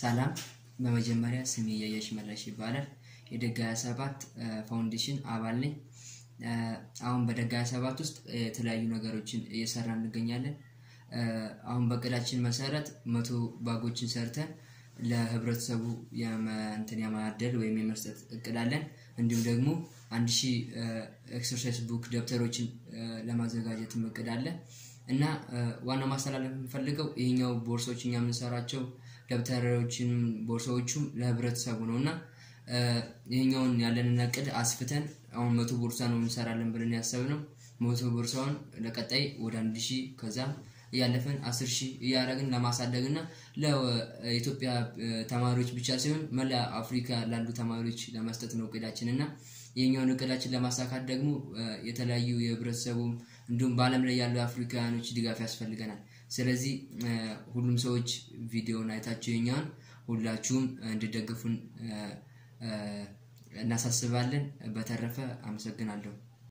ሰላም በመጀመሪያ ስሜ ያየሽ መለሽ ይባላል። የደጋ 27 ፋውንዴሽን አባል ነኝ። አሁን በደጋ 27 ውስጥ የተለያዩ ነገሮችን እየሰራ እንገኛለን። አሁን በእቅዳችን መሰረት መቶ ባጎችን ሰርተን ለህብረተሰቡ እንትን የማደል ወይም የመስጠት እቅድ አለን። እንዲሁም ደግሞ አንድ ሺህ ኤክሰርሳይዝ ቡክ ደብተሮችን ለማዘጋጀትም እቅድ አለ እና ዋናው ማስተላለፍ የምፈልገው ይህኛው ቦርሳዎች እኛ የምንሰራቸው ደብተሮችን ቦርሳዎቹም ለህብረተሰቡ ነው እና ይህኛውን ያለንን እቅድ አስፍተን አሁን መቶ ቦርሳ ነው እንሰራለን ብለን ያሰብነው። መቶ ቦርሳውን ለቀጣይ ወደ አንድ ሺህ ከዛም እያለፈን አስር ሺህ እያደረግን ለማሳደግ እና ለኢትዮጵያ ተማሪዎች ብቻ ሲሆን መላ አፍሪካ ላሉ ተማሪዎች ለመስጠት ነው እቅዳችን እና ይህኛውን እቅዳችን ለማሳካት ደግሞ የተለያዩ የህብረተሰቡ እንዲሁም በዓለም ላይ ያሉ አፍሪካውያኖች ድጋፍ ያስፈልገናል። ስለዚህ ሁሉም ሰዎች ቪዲዮውን አይታችሁ የኛውን ሁላችሁም እንድደግፉን እናሳስባለን። በተረፈ አመሰግናለሁ።